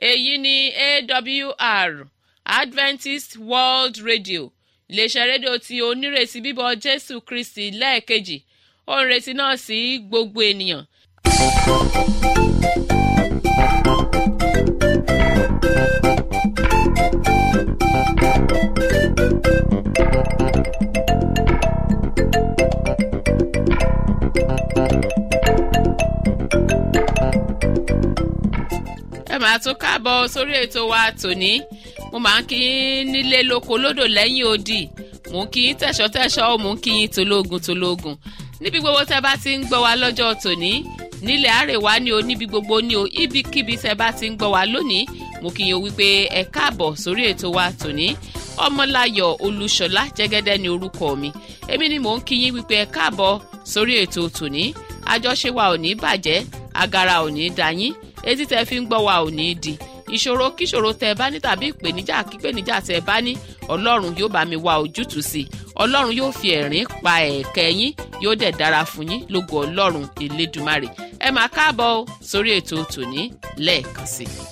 èyí ni awr adventist world radio iléeṣẹ́ rédíò tí onírètí bíbọ̀ jésù kristi lẹ́ẹ̀kejì ó ń retí náà sí gbogbo ènìyàn. ẹ máa tún káàbọ̀ sórí ètò wa tòní mo máa ń kí yín nílé lóko lódò lẹ́yìn odi mò ń kí yín tẹ̀ṣọ́tẹ̀ṣọ́ mò ń kí yín tológun tológun níbi gbogbo tẹ bá ti ń gbọ́ wa lọ́jọ́ tòní nílẹ̀ àrèwá ni o níbi gbogbo ni o ibikíbi tẹ bá ti ń gbọ́ wa lónìí mo kí yín o wípé ẹ káàbọ̀ sórí ètò wa tòní ọmọláyọ̀ olúṣọlá jẹ́gẹ́dẹ́ ni orúkọ mi èmi ni mò ń kí yín wípé ẹ káàbọ̀ sórí ètò tòní àjọṣe wa ò ní bàjẹ́ agara ò ní dayín etí tẹ fi ń gbọ́ wa ò ní di ìṣòro kíṣòro tẹ bá ní tàbí ìpèníjà kípèníjà tẹ bá ní ọlọ́run yóò bá mi wá ojútùú sí i ọlọ́run yóò fi ẹ̀rín pa ẹ̀kẹ́ yín yóò dẹ̀ dára fún yín lógo ọlọ́run elédùmarè ẹ máa káàbọ̀ sórí ètò tòní lẹ́ẹ̀kan sí i.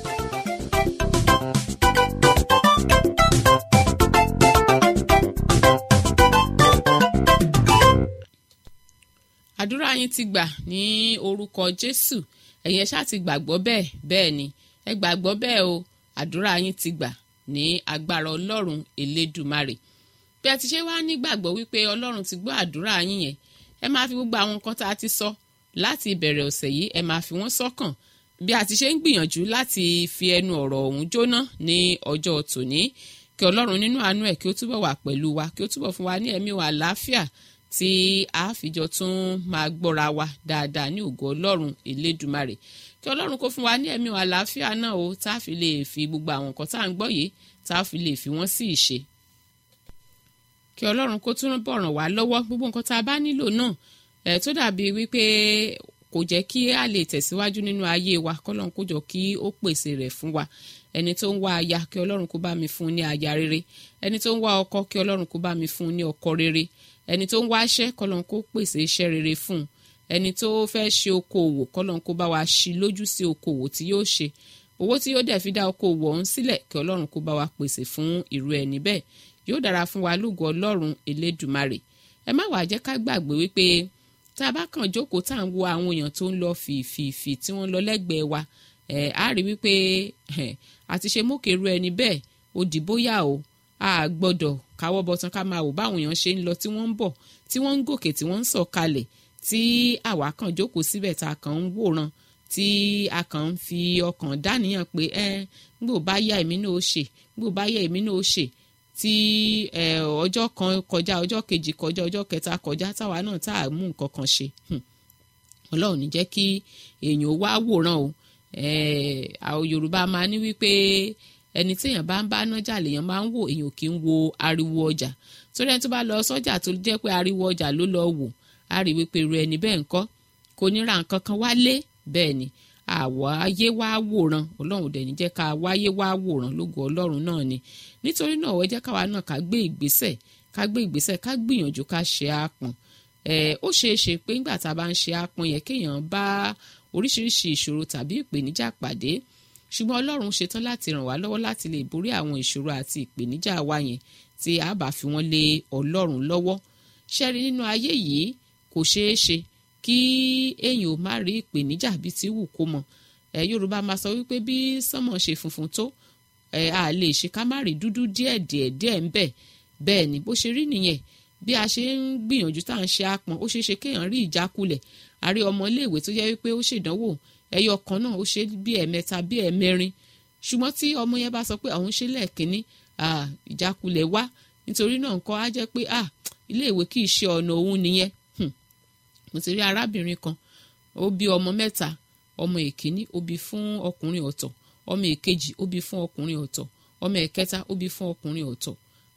àdúrà yín ti gbà ní orúkọ jésù ẹ̀yin ẹ ṣáà ti gbàgbọ́ bẹ́ẹ̀ bẹ́ẹ̀ ni ẹ gbàgbọ́ bẹ́ẹ̀ o àdúrà yín ti gbà ní agbára ọlọ́run elédùmarè bí ẹ ti ṣe wá nígbàgbọ́ wípé ọlọ́run ti gbọ́ àdúrà yín yẹn ẹ máa fi gbogbo àwọn nǹkan tá a ti sọ láti ìbẹ̀rẹ̀ ọ̀sẹ̀ yìí ẹ máa fi wọ́n sọ́kàn bí a ti ṣe ń gbìyànjú láti fi ẹnu ọ̀rọ̀ ọ̀hún jóná ní ọjọ́ tòní kí ọlọ́run nínú àánú ẹ̀ kí ó túbọ̀ wà pẹ̀lú wa kí ó túbọ̀ fún wa ní ẹ̀mí wa àlàáfíà tí a fìjọ tún máa gbọ́ra wa dáadáa ní ògo ọlọ́run elédùmarè kí ọlọ́run kó fún wa ní ẹ̀mí àlàáfíà náà o tá a fi lè fi gbogbo àwọn nǹkan tá à ń gbọ́ yìí tá a fi lè fi wọ́n sí ìṣe kí ọlọ́run kó tún bọ̀ ràn wá lọ́wọ́ gbogbo nǹkan tá a bá nílò náà ẹ̀ tó dàbí wípé kò jẹ́ kí a lè tẹ̀síwájú nínú ayé wa kọ́lọ́run kó jọ kí ó pèsè rẹ̀ fún wa ẹni tó ń wá aya kí ọlọ́run kó bá mi fún ní aya rere ẹni tó ń wá ọkọ kí ọlọ́run kó bá mi fún ní ọkọ rere ẹni tó ń wá iṣẹ́ kọ́lọ́n kó pèsè iṣẹ́ rere fún un ẹni tó fẹ́ ṣe okòwò kọ́lọ́n kó bá wa ṣí lójú sí okòwò tí yóò ṣe owó tí yóò dẹ̀ fi dá okòwò ọ̀hún sílẹ̀ kí ọlọ́run kó bá wa pèsè fún irú ẹni bẹ́ẹ̀ yóò dára fún wa lógo ọlọ́run elédùmarè ẹ má wàá jẹ́ ká gbàgbé wípé tá a bá kàn jókòó tá à ń wo àwọn èèyàn tó ń lọ fìfìfì tí wọ́n lọ lẹ́gbẹ̀ẹ́ wa ẹ̀ á rí wípé àti ṣe mókèrú ẹni bẹ́ẹ̀ ó dì bóyá o a gbọ́dọ̀ káwọ́ bọ̀tán ká máa wò báwọn èèyàn ṣe ń lọ tí wọ́n ń bọ̀ tí wọ́n ń gòkè tí wọ́n ń sọ̀ kalẹ̀ tí àwa kàn jókòó síbẹ̀ tá a kàn ń wòran tí a kàn ń fi ọkàn dáníyàn pé ẹ gbò bá yá èmi náà ó ṣe gbò bá yá èmi náà ó ṣe tí ọjọ́ kan kọjá ọjọ́ kejì kọjá ọjọ́ kẹta kọjá táwa náà tá a mú nǹkan kan ṣe ọlọ́run ní jẹ́ kí èèyàn wá wòran o àwọn yorùbá máa ní wípé ẹni téèyàn bá ń bá nájà lèèyàn máa ń wò èèyàn kì í wo ariwo ọjà torí ẹni tó bá lọ sọ́jà tó jẹ́ pé ariwo ọjà ló lọ wò á rí wípé irú ẹni bẹ́ẹ̀ ńkọ́ kò ní ra nǹkan kan wálé bẹ́ẹ̀ ni àwọ̀ ayé wá wòran ọlọ́run dẹ̀ ní jẹ́ ká wáyé wá wòran lógo ọlọ́run náà ni nítorí náà ẹ jẹ́ káwa náà ká gbé ìgbésẹ̀ ká gbé ìgbésẹ̀ ká gbìyànjú ká ṣe àpọ̀n ẹ̀ ó ṣeé ṣe pé nígbà tá a bá ń ṣe àpọ̀n yẹn kéèyàn bá oríṣiríṣi ìṣòro tàbí ìpèníjà pàdé ṣùgbọ́n ọlọ́run ṣetán láti ràn wá lọ́wọ́ láti lè borí àwọn ìṣòro àti ìpèníjà wa yẹn tí a bá fi wọ́n lé ọlọ́run lọ́wọ́ ṣẹ́rí nínú ayé yìí kò ṣeé ṣe kí èèyàn ò má rí ìpèníjà bí ti wù kó mọ ẹ yorùbá máa sọ wípé bí sánmọ̀ ṣe funfun tó ẹ a lè ṣe ká má rí dúdú díẹ̀ díẹ̀ díẹ̀ ń bẹ bẹ́ẹ̀ ni bó ṣe rí nìyẹn bí a ṣe ń gbìyànjú tá à ń ṣe àpọn ó ṣeé ṣe kéèyàn rí ìjákulẹ̀ a rí ọmọ iléèwé tó jẹ́ wípé ó ṣèdánwò ẹyọ kan náà ó ṣe bí ẹ̀mẹ́ta bí ẹ̀mẹ́rin ṣùgbọ́n tí ọmọ yẹn bá sọ pé àwọn ṣe lẹ́ẹ̀kínní ìjákulẹ̀ wá nítorí náà nǹkan á jẹ́ pé iléèwé kì í ṣe ọ̀nà òun nìyẹn mo ti rí arábìnrin kan ó bí ọmọ mẹ́ta ọmọ èkíní ó bí fún ọkùnrin ọ̀tọ̀ ọmọ èkejì ó bí fún ọkùnrin ọ̀tọ̀ ọmọ ẹ̀kẹta ó bí fún ọkùnrin ọ̀tọ̀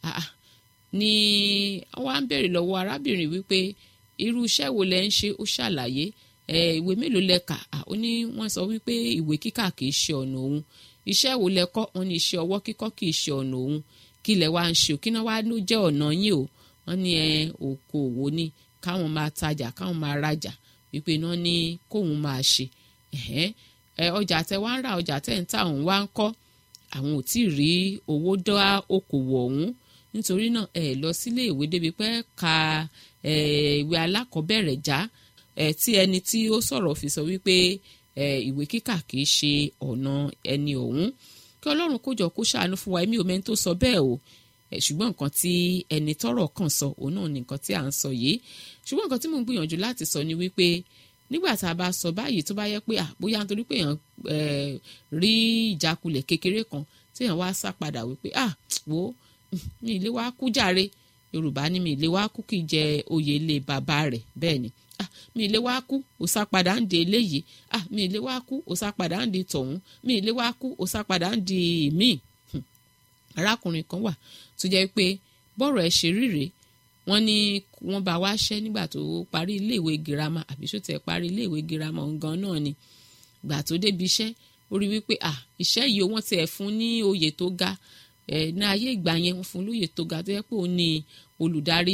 ni wọ́n á ń bèrè lọ́wọ́ arábìnrin wípé irú iṣẹ́ wo lẹ ń ṣe ó ṣàlàyé ìwé mélòó lẹ kà ó ní wọ́n sọ wípé ìwé kíkà kìí ṣe ọ̀nà òun iṣẹ́ wo lẹ kọ́ wọ́n ní iṣẹ́ ọwọ́ kíkọ́ kìí ṣe ọ̀nà òun kí lẹ wá ń ṣe kí náà wá ló jẹ́ ọ̀nà yín o wọ́n ní ẹ òkòwò ni káwọn máa tajà káwọn máa rajà wípé náà ní kóun máa ṣe ọjà tẹ wá ń ra ọjà tẹ ń ta òun wá ń kọ́ àwọn ò tí ì rí owó dá okòwò ọ̀hún nítorí náà ẹ lọ sílé ìwé débi pé ka ìwé alákọ̀ọ́bẹ̀rẹ̀ já tí ẹni tí ó sọ̀rọ̀ fi sọ wípé ìwé kíkà kì í ṣe ọ̀nà ẹni ọ̀hún kí ọlọ́run kó jọ kó ṣàánú fún wa èmi ò mẹ́ni tó sọ bẹ́ẹ̀ o ṣùgbọ́n nǹkan tí ẹni tọ́rọ̀ kàn sọ òun náà ni nǹkan tí à ń sọ yìí ṣùgbọ́n nǹkan tí mò ń gbìyànjú láti sọ ni wípé nígbà tá a bá sọ báyìí tó bá yẹ pé bóyá nítorí pé èèyàn rí ìjákulẹ̀ kékeré kan tí èèyàn wá sá padà wípé ah wo mi ìlé wa kú jàre yorùbá ní mi ìlé wa kú kì í jẹ oyè ilé bàbá rẹ̀ bẹ́ẹ̀ ni ah mi ìlé wa kú ó sá padà ń di eléyìí ah mi ìlé wa kú ó sá padà ń di tọ̀hún mi ìlé wa kú ó sá padà ń di míì arákùnrin kan wà tó jẹ́ pé bọ́rọ̀ ẹ̀ ṣe ríre wọ́n ní wọ́n bá wá ṣẹ́ nígbà tó parí iléèwé girama àbí ṣó tẹ̀ parí iléèwé girama ọ̀ngàn náà ni gbà tó débi iṣẹ́ ó rí wípé à iṣẹ́ yìí wọ́n tiẹ̀ fún ní oyè tó ga ẹ̀ ní ayé ìgbà yẹn wọ́n fún lóyè tó ga tó yẹ pé òun ni olùdarí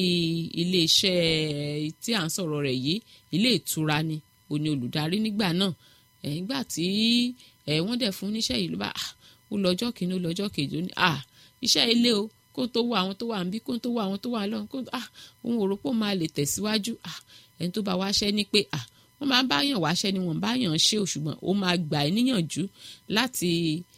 iléeṣẹ́ tí à ń sọ̀rọ̀ rẹ̀ yìí ilé ìtura ni òun ni olùdarí nígbà náà ẹ̀ nígbà tí ẹ̀ wọ́n dẹ̀ fún níṣẹ́ yìí ló bá ó lọ́jọ́ kìíní ó lọ́jọ́ kejì ó ní à iṣẹ́ ilé o kó tó wá àwọn tó wà ń bí kó tó wá àwọn tó wà lọ́hùn kó ah òun ò rò pé ó máa lè tẹ̀síwájú ah ẹni tó bá wá ṣẹ́ ni pé ah wọ́n máa ń báyàn wáṣẹ́ ni wọ́n báyàn ṣe ò ṣùgbọ́n ó máa gbà ẹ́ níyànjú láti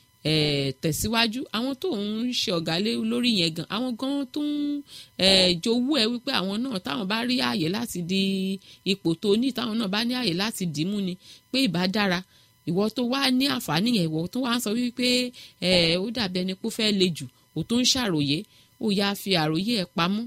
tẹ̀síwájú àwọn tó ń ṣe ọ̀gá lórí yẹn gan àwọn gan tó ń jowú ẹ wípé àwọn náà táwọn bá rí ààyè láti di ipò tó ní táwọn náà bá ní ààyè láti dìímú ni pé ìbá dára ìwọ tó wá ní àǹfààní yẹn ìwọ tó wá ń sọ wípé ó dàbí ẹni pé ó fẹ́ le jù ó tó ń ṣàròyé ó yáa fi àròyé ẹ̀ pamọ́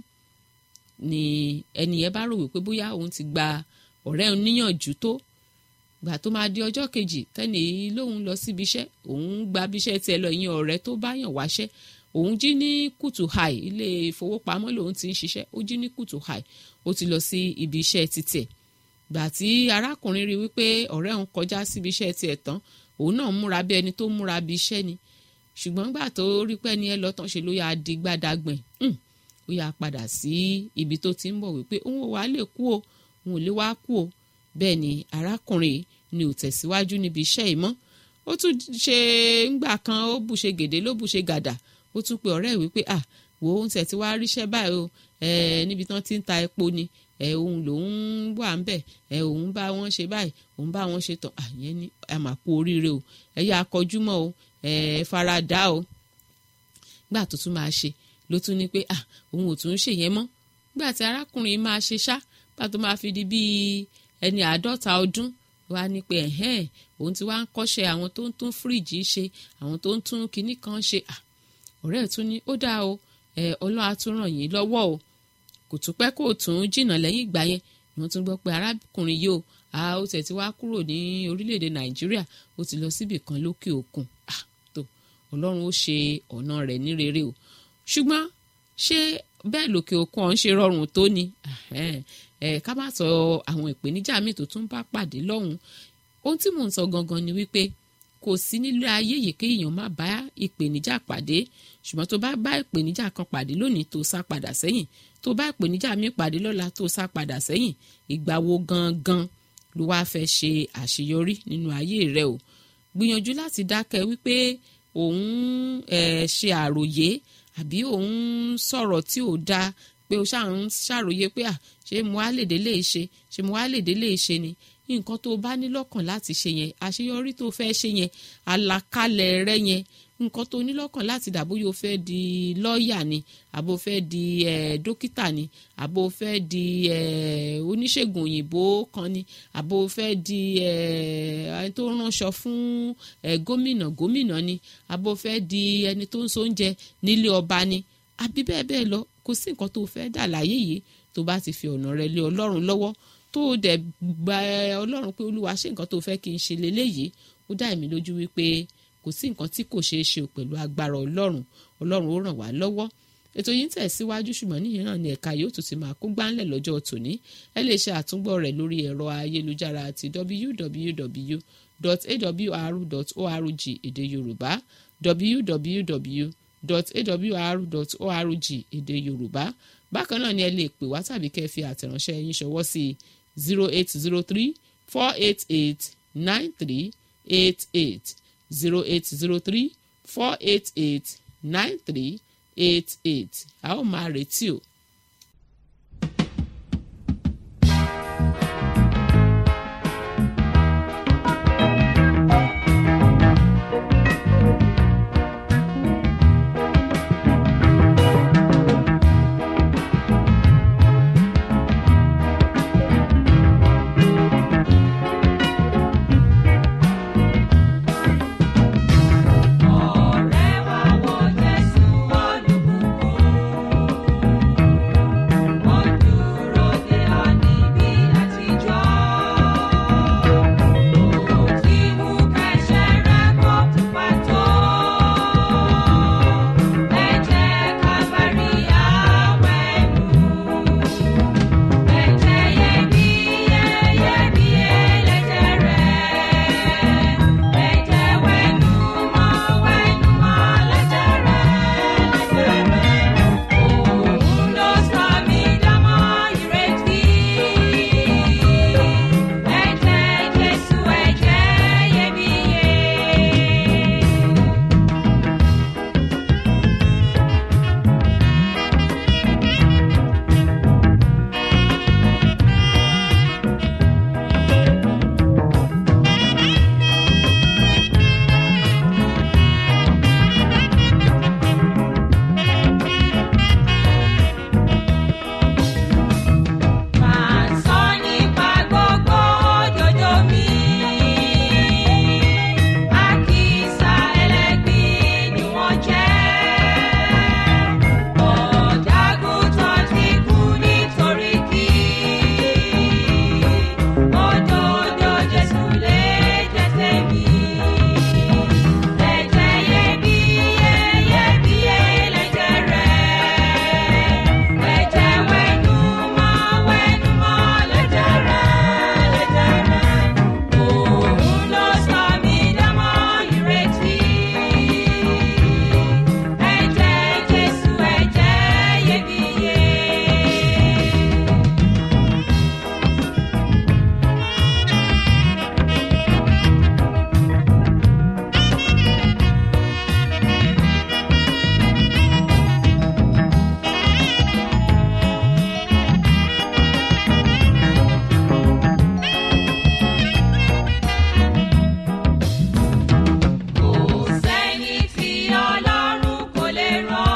ni ẹni yẹn bá rò wípé bóyá òun ti gba ọ̀rẹ́ òun níyànjú tó gbà tó máa di ọjọ́ kejì tẹ́nì lóun lọ síbi iṣẹ́ òun gba bí iṣẹ́ tiẹ̀ lọ ìyẹn ọ̀rẹ́ tó bá yàn wáṣẹ́ òun jí ní kùtù hàì ilé ìfowópamọ́ lòun ti ń ṣiṣẹ́ ó jí ní kùtù hàì ó ti lọ sí ibi iṣẹ́ títẹ̀ gbà tí arákùnrin rí wípé ọ̀rẹ́ òun kọjá síbi iṣẹ́ tiẹ̀ tán òun náà múra bí ẹni tó múra bí iṣẹ́ ni ṣùgbọ́n gbà tó rí pé ẹni ẹ lọ tán ṣe ló yà á di gbàdàgbẹ̀ ó yà á padà sí ibi tó ti ń bọ̀ wípé òun ò wá lè kú o òun ò lè wá kú o bẹ́ẹ̀ ni arákùnrin ni ò tẹ̀síwájú níbi iṣẹ́ yìí mọ́ ó tún ṣe ńgbà kan ó bù ṣe gèdè ló bù ṣe gàdà ó tún pe ọ̀rẹ́ wípé à wò ó ń tẹ̀ tí wàá ríṣẹ́ báyìí o níbi tán ti ń ta epo ni òun lòun wà ń bẹ̀ òun bá wọn ṣe báyìí òun bá wọn ṣe tán àyẹn ní àmàkù oríire o ẹ yá akọjúmọ́ o ẹ faradà o gbà tó tún máa ṣe ló tún ní pé ah òun ò tún ṣe yẹn mọ́ gbà tí arákùnrin máa ṣe ṣá gbà tó máa fi di bíi ẹni àádọ́ta ọdún wá ní pé ẹ̀hẹ́n òun ti wá ń kọ́ṣẹ́ àwọn tó ń tún fíríjì ṣe àwọn tó ń tún kinní kan ṣe ah ọ̀rẹ́ ẹ̀ tún ní ó dáa o ẹ̀ ọlọ́run á tún ràn yín lọ́wọ́ o kò tún pẹ́ kó tún jìnnà lẹ́yìn ìgbà yẹn ni wọ́n tún gbọ́ pé arákùnrin yìí o a ó tẹ̀ tí wá kúrò ní orílẹ̀-èdè nàìjíríà ó ti lọ síbì kan lókè òkun ah tó ọlọ́run ó ṣe ọ̀nà rẹ̀ ní rere o ṣùgbọ́n ṣé bẹ́ẹ̀ lókè òkun ọ̀hún ṣe rọrùn tó ni ká má sọ àwọn ìpèníjà míì tó tún bá pàdé lọ́hùn ohun tí mò ń sọ gangan ni wípé kò sí nílé ayé yìí kí èèyàn má bá ìpèníjà pàdé ṣùgbọ́n tó bá bá ìpèníjà kan pàdé lónìí tó sá padà sẹ́yìn tó bá ìpèníjà míì pàdé lọ́la tó sá padà sẹ́yìn ìgbà wo gangan ló wáá fẹ́ ṣe àṣeyọrí nínú ayé rẹ o gbìyànjú láti dákẹ́ wípé òun ṣe àròyé àbí òun sọ̀rọ̀ tí ò dáa pé o ṣáà ń ṣàròyé pé à ṣé mo á lè délé ṣe ṣé mo á lè délé ṣe ni nǹkan tó bá ní lọ́kàn láti ṣe yẹn àṣeyọrí tó fẹ́ ṣe yẹn àlàkalẹ̀ rẹ yẹn nǹkan tó ní lọ́kàn láti dà bóyá o fẹ́ di lọ́ọ̀yà ni àbò fẹ́ di eh, dókítà ni àbò fẹ́ di eh, oníṣègùn òyìnbó kan ni àbò fẹ́ di ẹni tó ránṣọ fún gómìnà gómìnà ni àbò fẹ́ di ẹni tó ń so oúnjẹ nílé ọba ni àbí bẹ́ẹ̀ bẹ́ẹ̀ lọ kò sí nǹkan tó fẹ́ dà láyé yìí tó bá ti fi ọ̀nà rẹ lé ọlọ́run lọ́wọ́ tó dẹ̀ gba ọlọ́run pé olúwa ṣe nǹkan tó fẹ́ kí n ṣe leléyìí ó dá èmi lójú wípé kò sí nǹkan tí kò ṣeé ṣe pẹ̀lú agbára ọlọ́run ọlọ́run ó ràn wá lọ́wọ́ ètò yìí ń tẹ̀síwájú ṣùgbọ́n níyìn náà ni ẹ̀ka yóò tún ti máa kó gbáńlẹ̀ lọ́jọ́ tòní ẹ lè ṣe àtúngbọ̀ rẹ̀ lórí ẹ̀rọ ayélujára àti www.awr.org èdè yorùbá www.awr.org èdè yorùbá bákan náà ni ẹ lè pè wá tàbí kẹ́ ẹ fi àtẹ̀ránṣẹ́ yín ṣọwọ́ sí zero eight zero three four eight eight nine three eight eight zero eight zero three four eight eight nine three eight eight a ó máa retí o. Ọ̀rẹ́ wa wo Jésù olùbùkún. Ó dúró dè ọ́ níbi àtijọ́. Ó ti mú kẹ́sẹ̀ rẹ kó pupa tó. Ẹ̀jẹ̀ Kábárì àwẹ̀nù. Ẹ̀jẹ̀ iyebíye, iyebíye lẹ̀jẹ̀ rẹ̀. Ẹ̀jẹ̀ wẹ̀nùmọ́, wẹ̀nùmọ́ lẹ̀jẹ̀ rẹ̀, lẹ̀jẹ̀ rẹ̀. Òun ló sọ mí dánmọ́ ìrètí. Ẹ̀jẹ̀ Jésù, ẹ̀jẹ̀ iyebíye. Máa sọ nípa gbogbo òjòjò mi. Àkísà ẹlẹ́gbin ni wọ́n jẹ́. Ọ̀dàgùtàn ti kú nítorí kí. Òdodo Jésù lè jẹ́ tèmi. Ẹ̀jẹ̀ iyebíye, iyebíye lẹ̀jẹ̀ rẹ̀. Ẹ̀jẹ̀ wẹ̀nùmọ́, wẹ̀nùmọ́ lẹ̀jẹ̀ rẹ̀, lẹ̀jẹ̀ rẹ̀. Òun ló sọ mí dánmọ́ ìrètí. Ẹ̀jẹ̀ Jésù, ẹ̀jẹ̀ iyebíye. Kò sẹ́ni tí Ọlọ́run kò lè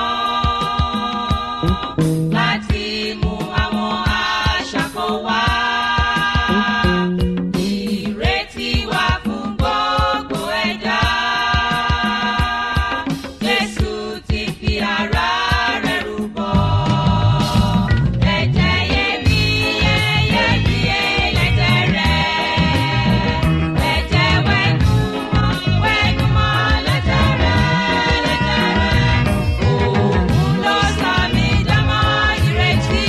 rán láti mú àwọn aṣàkó wá. Ìrètí wà fún gbogbo ẹ̀dá. Jésù ti fi ara rẹ̀ rúbọ. Ẹ̀jẹ̀ iyebíye, iyebíye lẹ̀jẹ̀ rẹ̀. Ẹ̀jẹ̀ wẹ̀nùmọ́, wẹ̀nùmọ́ lẹ̀jẹ̀ rẹ̀, lẹ̀jẹ̀ rẹ̀. Òun ló sọ mí dánmọ́ ìrètí.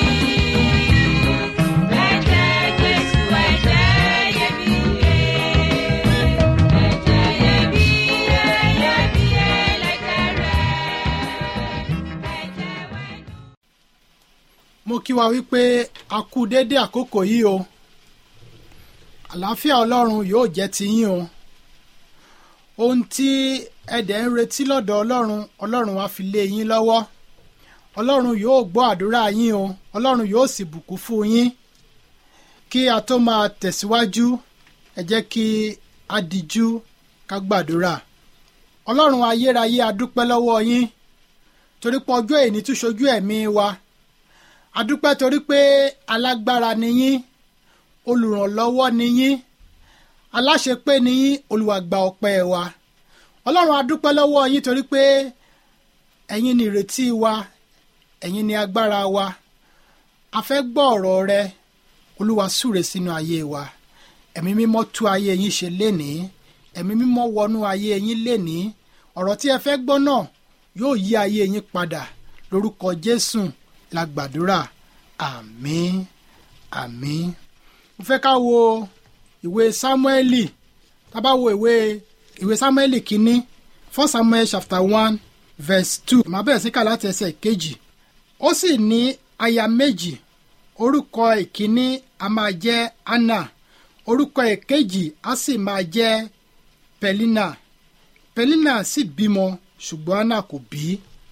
Ẹ̀jẹ̀ Jésù, ẹ̀jẹ̀ iyebíye. Ẹ̀jẹ̀ iyebíye, iyebíye lẹ̀jẹ̀ rẹ̀. Ẹ̀jẹ̀ wẹ̀nùmọ́. mo kí wa wípé a kú déédé àkókò yìí o àlàáfíà ọlọ́run yóò jẹ́ ti yín o ohun tí ẹ̀dẹ̀ ń retí lọ́dọ̀ ọlọ́run ọlọ́run á fi lé yín lọ́wọ́ ọlọ́run yóò gbọ́ àdúrà yín o ọlọ́run yóò sì bùkún fún yín kí a tó máa tẹ̀síwájú ẹ jẹ́ kí a dijú ká gbàdúrà ọlọ́run ayérayé a dúpẹ́ lọ́wọ́ yín torí pé ọjọ́ èní tún ṣojú ẹ̀mí wa adúpẹ́ torí pé alágbára ni yín olùrànlọ́wọ́ ni yín aláṣepé ni yín olùwàgbà ọpẹ́ wa ọlọ́run adúpẹ́ lọ́wọ́ yín torí pé ẹ̀yin ni ìrètí wa ẹ̀yin ni agbára wa a fẹ́ gbọ́ ọ̀rọ̀ rẹ olúwa súre sínú ayé wa ẹ̀mí mímọ́ tú ayé yín ṣe lénìí ẹ̀mí mímọ́ wọnú ayé yín lénìí ọ̀rọ̀ tí ẹ fẹ́ gbọ́ náà yóò yí ayé yín padà lórúkọ jésù la gbàdúrà àmín àmín mo fẹ́ ká wo ìwé sámúẹ́lì tá bá wo ìwé ìwé sámúẹ́lì kínní first samuel chapter one verse two màá bẹ̀rẹ̀ sí kà láti ẹsẹ̀ kejì ó sì ní aya méjì orúkọ ìkíní a máa jẹ́ anna orúkọ ìkejì a sì máa jẹ́ pẹ̀línà pẹ̀línà sì bímọ ṣùgbọ́n anna kò bí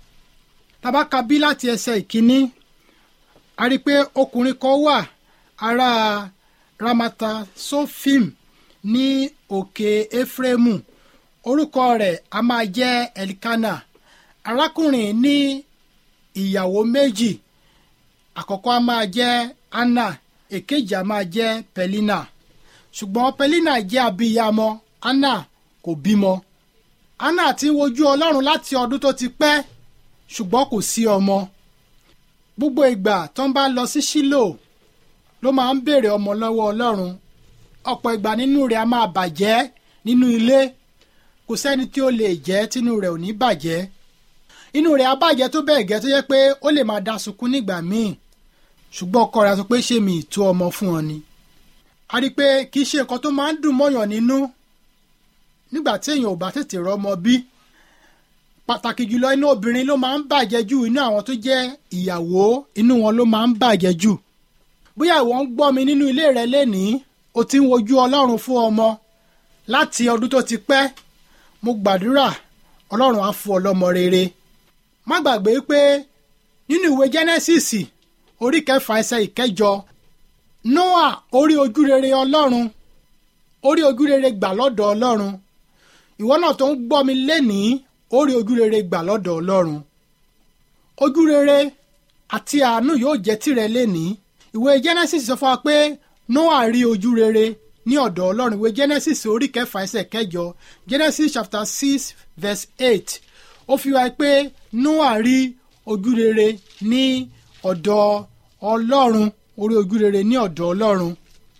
tàbá ka bí láti ẹsẹ̀ ìkíní a rí i pé ọkùnrin kan wà ará ramata sofim ní òkè efraimu orúkọ rẹ̀ a máa jẹ́ elikana arákùnrin ní ìyàwó méjì àkọ́kọ́ a máa jẹ́ anna èkejì a máa jẹ́ pẹ̀línà ṣùgbọ́n pẹ̀línà jẹ́ abiyamọ anna kò bímọ anna ti ń wojú ọlọ́run láti ọdún tó ti pẹ́ ṣùgbọ́n kò sí ọmọ gbogbo ìgbà tó ń bá lọ sí sílò ló máa ń béèrè ọmọ lọ́wọ́ ọlọ́run ọ̀pọ̀ ìgbà nínú rẹ̀ a máa bàjẹ́ nínú ilé kò sẹ́ni tí ó lè jẹ́ tínú rẹ̀ ò ní bàjẹ́ inú rẹ̀ á bàjẹ́ tó bẹ́ẹ̀ gẹ́ tó yẹ pé ó lè máa da sunkún nígbà míì ṣùgbọ́n ọkọ rẹ̀ sọ pé ṣé mi ì tó ọmọ fún ọ ni a rí i pé kì í ṣe nǹkan tó máa ń dùn mọ́yàn nínú nígbà tí èèyàn ò bá tètè rọ́mọ bí pàtàkì jùlọ inú obìnrin ló máa ń bàjẹ́ jù inú àwọn tó jẹ́ ìyàwó inú wọn ló máa ń bàjẹ́ jù bóyá ìwọ ń gbọ́ mi nínú ilé rẹ lénìí o ti ń wojú ọlọ́run fún ọmọ láti ọdún tó ti pẹ́ mo gbàdúrà ọlọ́run á fún ọ lọ́mọ rere má gbàgbé pé nínú ìwé Genesis orí kẹfà ẹsẹ̀ ìkẹjọ Noah orí ojú rere ọlọ́run orí ojú rere gbà lọ́dọ̀ ọlọ́run ìwọ náà tó ń gbọ́ mi lénìí orí ojú rere gbà lọ́dọ̀ ọlọ́run ojú rere àti àánú yóò jẹ́ tìrẹ lénìí ìwé Genesis sọ fún wa pé Noah rí ojú rere ní ọ̀dọ̀ ọlọ́run ìwé Genesis orí kẹfà ẹsẹ̀ kẹjọ Genesis chapter six verse eight ó fi wá pé Noah rí ojú rere ní ọ̀dọ̀ ọlọ́run orí ojú rere ní ọ̀dọ̀ ọlọ́run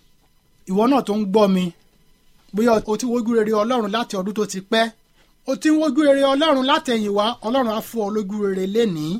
ìwọ náà tó ń gbọ́ mi bóyá o ti wojú rere ọlọ́run láti ọdún tó ti pẹ́ o ti ń wojú rere ọlọ́run látẹ̀yìnwá ọlọ́run á fún ọ lójú rere lénìí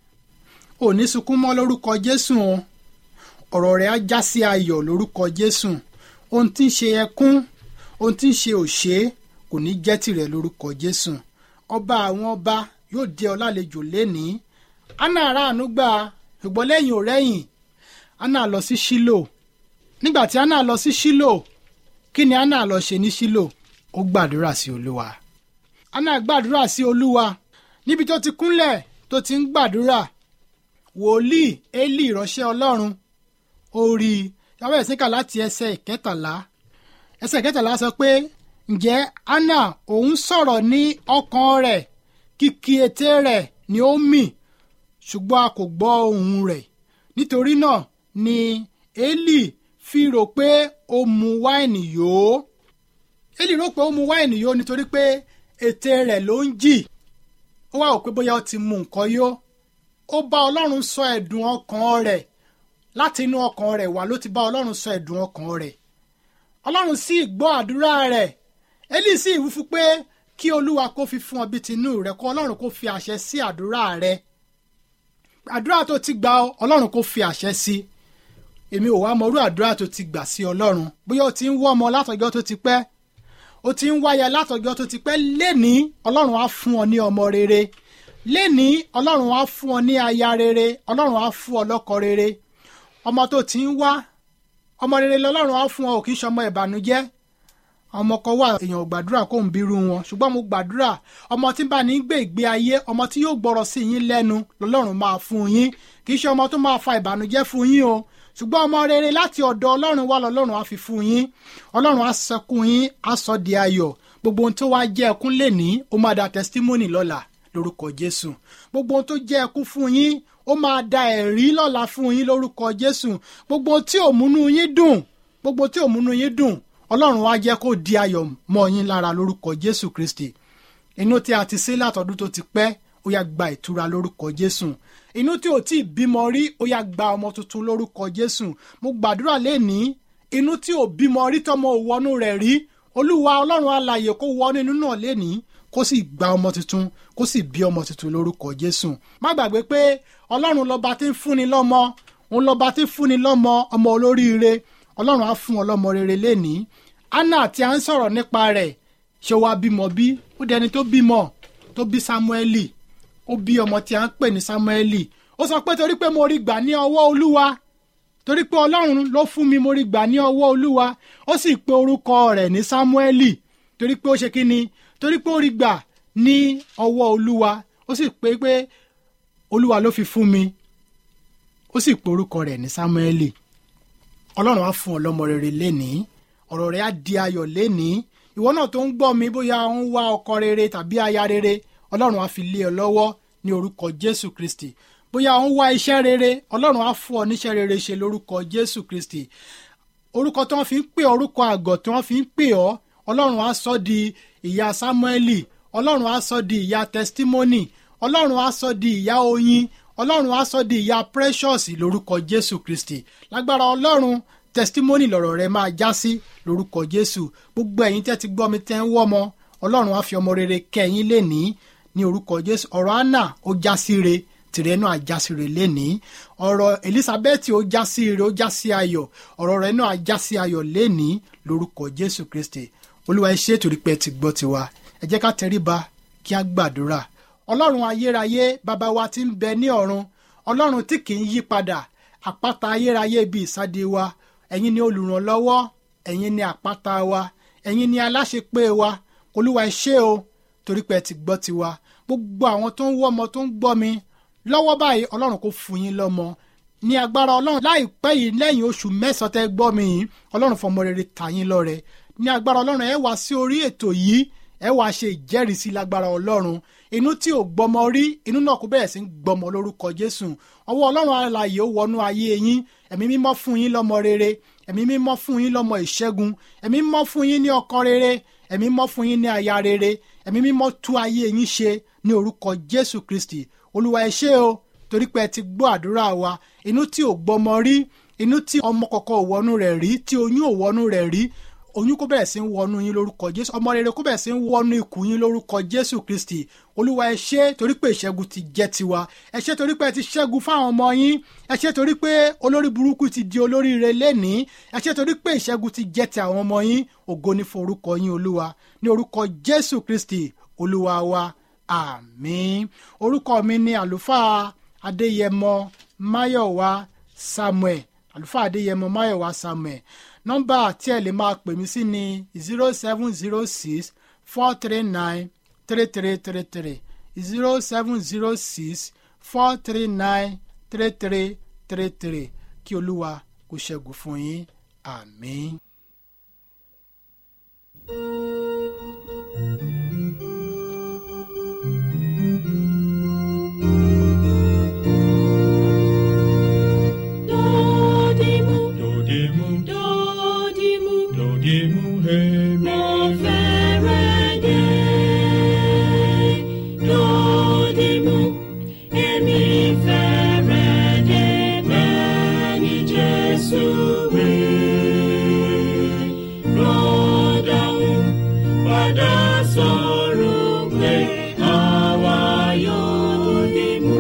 ò ní sunkún mọ́ lórúkọ jésù o ọ̀rọ̀ rẹ̀ á já sí ayọ̀ lórúkọ jésù ohun tí ń ṣe ẹkún ohun tí ń ṣe òṣè kò ní jẹ́ tìrẹ̀ lórúkọ jésù ọba àwọn ọba yóò dé ọ lálejò lénìí anna aráàánú gbà ṣùgbọ́n lẹ́yìn ò rẹ́yìn anna lọ sí ṣílò nígbà tí anna lọ sí ṣílò kí ni anna lọ ṣe ní ṣílò ó gbàdúrà sí olúwa anna gbàdúrà sí olúwa níbi tó ti kúnlẹ̀ tó ti ń gbàdúrà wòlíì eli ìránṣẹ́ ọlọ́run ó rí i yàrá ìsìnká láti ẹsẹ̀ ìkẹtàlá ẹsẹ̀ ìkẹtàlá sọ pé ǹjẹ́ anna òun sọ̀rọ̀ ní ọkàn rẹ̀ kìkì ètè rẹ̀ ni ó mì ṣùgbọ́n a kò gbọ́ ohùn rẹ̀ nítorí náà ni eli fi rò pé ó mu wáìnì yó eli rò pé ó mu wáìnì yó nítorí pé ètè rẹ̀ ló ń jì ó wá wò pé bóyá ó ti mu nǹkan yó ó bá ọlọ́run sọ ẹ̀dùn ọkàn rẹ̀ láti inú ọkàn rẹ̀ wá ló ti bá ọlọ́run sọ ẹ̀dùn ọkàn rẹ̀ ọlọ́run sì gbọ́ àdúrà rẹ̀ eli sì wí fún pé kí olúwa kó fi fún ọ bí tinú rẹ̀ kó ọlọ́run kó fi àṣẹ sí àdúrà rẹ̀ àdúrà tó ti gbà ọ ọlọ́run kó fi àṣẹ sí èmi ò wá mọrú àdúrà tó ti gbà sí ọlọ́run bóyá o ti ń wọ́ ọmọ látọjọ́ tó ti pẹ́ o ti ń wáyà látọjọ́ tó ti pẹ́ lénìí ọlọ́run á fún ọ ní ọmọ rere lénìí ọlọ́run á fún ọ ní aya rere ọlọ́run á fún ọ lọ́kọ rere ọmọ tó ti ń wá ọmọ rere lọ́lọ́run á fún ọ ò kì í ṣọmọ ìbànújẹ́ ọmọ kan wà èèyàn ò gbàdúrà kó ń bírú wọn ṣùgbọ́n mo gbàdúrà ọmọ tí bá ní gbé ìgbé ayé ọmọ tí yóò gbọ́rọ̀ sí yín lẹ́nu lọ́lọ́run máa fún yín kì í ṣe ọmọ tó máa fa ìbànújẹ́ fún yín o ṣùgbọ́n ọmọ rere láti ọ̀dọ̀ ọlọ́run wá lọ́lọ́run á fi fún yín ọlọ́run á sẹkún yín á sọ di ayọ̀ gbogbo ohun tó wá jẹ́ ẹkún lẹ́ni ó máa da testimony lọ́la lórúkọ jésù gbogbo ohun tó jẹ́ ẹkún fún yín ó máa da ẹ̀rí lọ́la fún yín lórúkọ jésù gbogbo ohun tí ò múnú yín dùn gbogbo tí ò múnú yín dùn ọlọ́run wá jẹ́ kó di ayọ̀ mọ́ yín lára lórúkọ jésù kristi inú tí a ti sí látọdún tó ti pẹ́ ó yá gba ìtura lórúkọ jésù inú tí ò tí ì bímọ rí ó yá gba ọmọ tuntun lórúkọ jésù mo gbàdúrà lénìí inú tí ò bímọ rí tọmọ òwọnú rẹ̀ rí olúwa ọlọ́run alààyè kó wọnú inú náà lénìí kó sì gba ọmọ tuntun kó sì bí ọmọ tuntun lórúkọ jésù má gbàgbé pé ọlọ́run lọ́ba tí ń fúnni lọ́mọ òun lọ́ba tí ń fúnni lọ́mọ ọmọ olóríire ọlọ́run á fún ọ lọ́mọ rere lénìí anna tí a ń sọ̀rọ̀ nípa rẹ̀ ṣé wàá bímọ bí ó dẹni tó bímọ tó bí samueli ó bí ọmọ tí a ń pè ní samueli ó sọ pé torí pé mo rí gbà ní ọwọ́ olúwa torí pé ọlọ́run ló fún mi mo rí gbà ní ọwọ́ olúwa ó sì pe orúkọ rẹ̀ ní samueli torí pé ó ṣe kí ni torí pé ó rí gbà ní ọwọ́ olúwa ó sì pé pé olúwa ló fi fún mi ó sì porúkọ rẹ̀ ní sámúẹ́lì ọlọ́run á fún ọ lọ́mọ rere lénìí ọ̀rọ̀ rẹ̀ á di ayọ̀ lénìí ìwọ náà tó ń gbọ́ mi bóyá ó ń wá ọkọ rere tàbí aya rere ọlọ́run á fi lé ọ lọ́wọ́ ní orúkọ jésù kristi bóyá ó ń wá iṣẹ́ rere ọlọ́run á fún ọ níṣẹ́ rere ṣe lórúkọ jésù kristi orúkọ tí wọ́n fi ń pè ọ́ orúkọ àgọ̀ tí wọ́n fi ń pè ọ́ ọlọ́run á sọ di ìyá sámúẹ́lì ọlọ́run á sọ di ìyá testimony ọlọ́run á sọ di ìyá oyin ọlọ́run á sọ di ìyá precious lórúkọ jésù kristi lágbára ọlọ́run testimony lọ̀rọ̀ rẹ máa já sí lórúkọ jésù gbogbo ẹ̀yin tẹ́ ti gbọ́ mi tẹ́ ń wọ́mọ ọlọ́run á fi ọmọ rere kẹ́yìn lénìí ní orúkọ jésù ọ̀rọ̀ anna ó já sí re tìrẹ náà já sí re lénìí ọ̀rọ̀ elizabeth ó já sí re ó já sí ayọ̀ ọ̀rọ̀ rẹ náà já sí ayọ̀ lénìí lórúkọ jésù kristi olúwa ẹ ṣé torí pé ẹ ti gbọ́ tiwa ẹ jẹ́ ká tẹríba kí á gbàdúrà ọlọ́run ayérayé bàbá wa tí ń bẹ ní ọ̀run ọlọ́run tí kì í yí padà àpáta ayérayé bíi ìsáde wa ẹ̀yin ni olùrànlọ́wọ́ ẹ̀yin ni àpáta wa ẹ̀yin ni aláṣepé wa olúwa ẹ ṣé o torí pé ẹ ti gbọ́ tiwa gbogbo àwọn tó ń wọ́ ọmọ tó ń gbọ́ mi lọ́wọ́ báyìí ọlọ́run kò fún yín lọ́mọ ní agbára ọlọ́run láìpẹ́ yìí lẹ́yìn oṣù mẹ́sàn-án tẹ́ gbọ́ mi yìí ọlọ́run fọmọ rere tà yín lọ́rẹ ní agbára ọlọ́run ẹ wá sí orí ètò yìí ẹ wá ṣe ìjẹ́rìísí lágbára ọlọ́run inú tí ò gbọmọ rí inú náà kó bẹ̀rẹ̀ sí ń gbọmọ lórúkọ jésù ọwọ́ ọlọ́run alààyè ó wọnú ayé yín ẹ̀mí mímọ́ fún yín lọ́mọ rere ẹ̀mí mímọ́ fún yín lọ́mọ ìṣẹ́gun ẹ̀mí mímọ́ fún yín ní ọkọ rere ẹ̀mí mímọ́ fún yín ní aya rere ẹ̀mí mímọ́ tú ayé yín ṣe ní orúkọ jésù kristi olúwa ẹ ṣé o torí pé ẹ ti gbọ́ àdúrà wa inú tí ò gbọmọ rí inú tí ọmọ kọ̀ọ̀kan ò wọnú rẹ̀ rí tí oyún ò wọnú rẹ̀ rí oyún kó bẹ̀rẹ̀ sí ń wọnú yín lórúkọ jésù ọmọ rere kó bẹ̀rẹ̀ sí ń wọnú ikùn yín lórúkọ jésù kristi olúwa ẹ ṣé torí pé ìṣẹ́gun ti jẹ́ tiwa ẹ ṣé torí pé ẹ ti ṣẹ́gun fáwọn ọmọ yín ẹ ṣé torí pé olórí burúkú ti di olóríire lénìí ẹ ṣé torí pé ìṣẹ́gun ti jẹ́ ti àwọn ọmọ yín ògo ni fún orúkọ yín olúwa ní orúkọ jésù kristi olúwa wa àmín orúkọ mi ni àlùfáà adéyẹmọ máyọ̀wá samuel àlùfáà adéyẹmọ máyọ̀wá samuel nọ́mbà tí ẹ lè máa pè mí sí ni zero seven zero six four three nine three three three three zero seven zero six four three nine three three three three kí olúwa kó ṣẹ́gun fún yín àmín. Dodimu, Dodimu, dodimu, dodimu, hemi. mo fẹ́rẹ̀ dé. Dodimu, èmi fẹ́rẹ̀ dé bẹ́ẹ̀ ni Jésù wí. Rọ́dàún padà sọ̀rọ̀ pé àwa yóò dìmú.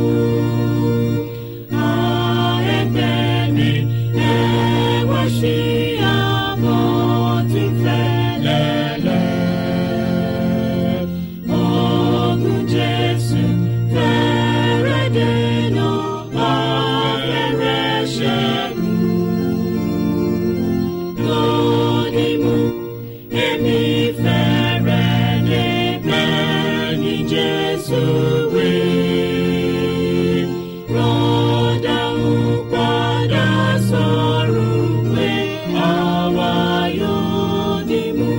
Jesus, we rọ́dà ń padà sọ̀rọ̀ pé àwa yóò dìmú.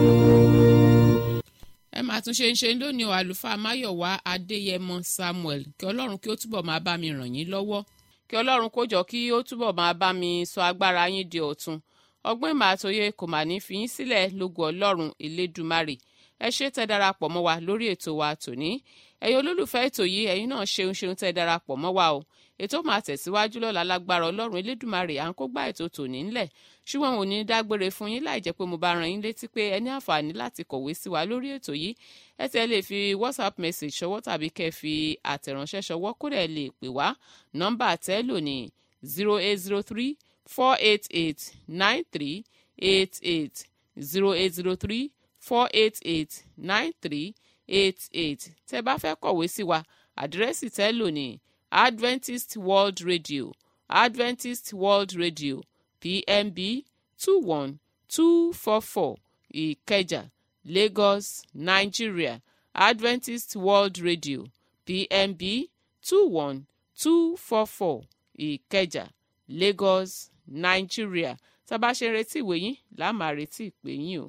ẹ máa tún ṣe ń ṣe lónìí o àlùfáà máyọ̀wá adéyẹmọ samuel kí ọlọ́run kí ó túbọ̀ máa bá mi ràn yín lọ́wọ́ kí ọlọ́run kó jọ kí ó túbọ̀ máa bá mi sọ agbára yín di ọ̀tun ọgbọ́n ìmọ̀ àtòye kò mà ní fi yín sílẹ̀ lógo ọlọ́run elédùmarè ẹ ṣé tẹ́ darapọ̀ mọ́ wa lórí ètò wa tòní ẹ̀yin olólùfẹ́ ètò yìí ẹ̀yin náà ṣeun ṣeun tẹ́ darapọ̀ mọ́ wa o ètò máa tẹ̀síwájú lọ́la lágbára ọlọ́run elédùmarè à ń kó gbá ètò tòní ńlẹ̀ ṣùgbọ́n òun ní dágbére fún yín láì jẹ́ pé mo bá ran yín létí pé ẹ ní àǹfààní láti kọ̀wé sí wa lórí ètò yìí ẹ tẹ́ lè fi whatsapp message ṣọwọ́ tàbí kẹ́ fi àtẹ̀ránṣẹ́ ṣọwọ́ kódà ẹ lè pè wá nọ́mbà tẹ́ lò ní zero eight zero three four eight eight nine three eight eight zero eight zero three four eight eight nine three eight eight tẹ́ bá fẹ́ kọ̀wé sí wa àdírẹ́sì tẹ́ lò ní adventist world radio adventist world radio pmb two one two four four ìkẹjà lagos nigeria adventist world radio pmb two one two four four ìkẹjà lagos nigeria tá a bá ṣe ń retí ìwé yín là á máa retí ìpè yín o.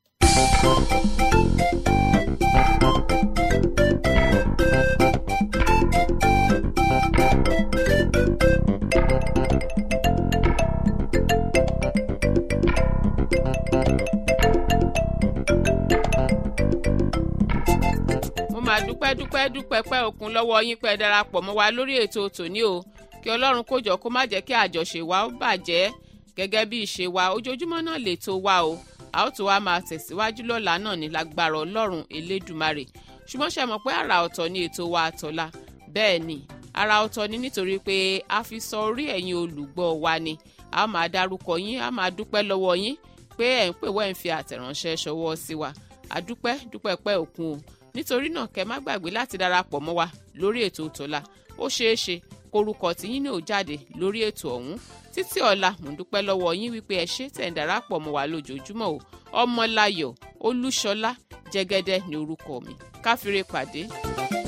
mo máa dúpẹ́ dúpẹ́ dúpẹ́ pẹ́ òkun lọ́wọ́ yín pẹ́ darapọ̀ mọ́ wa lórí ètò tòní o kí ọlọ́run kó jọ kó má jẹ́ kí àjọṣe wa ó bàjẹ́ gẹ́gẹ́ bí ìṣe wa ojoojúmọ́ náà lètò wa o a ó tó wá máa tẹ̀síwájú lọ́la náà ní lágbára ọlọ́run elédùmarè ṣùgbọ́n ṣe mọ̀ pé àrà ọ̀tọ̀ ni ètò wa àtọ̀la bẹ́ẹ̀ ni àrà ọ̀tọ̀ ni nítorí pé a fi sọ orí ẹ̀yin olùgbọ́ wa ni a máa dárúkọ yín a máa dúpẹ́ lọ́wọ́ yín pé ẹ̀ ń pè wẹ́ ń fi àtẹ̀ránṣẹ́ ṣọwọ́ sí wa àdúpẹ́ dúpẹ́ pẹ́ òkun o nítorí náà kẹ́ má gbàgbé láti darapọ̀ mọ́ wa lórí ètò tòla ó ṣeé ṣe korúkọ tí yín náà jáde lórí ètò ọ̀hún títí ọ̀la mò ń dúpẹ́ lọ́wọ́ yín wípé ẹ ṣé tẹ̀ ń darapọ̀ mọ́ wa lójoojúmọ́ o ọmọláyọ̀ olúṣọlá jẹ́gẹ́dẹ́ ní orúkọ mi káfíńrè pàdé.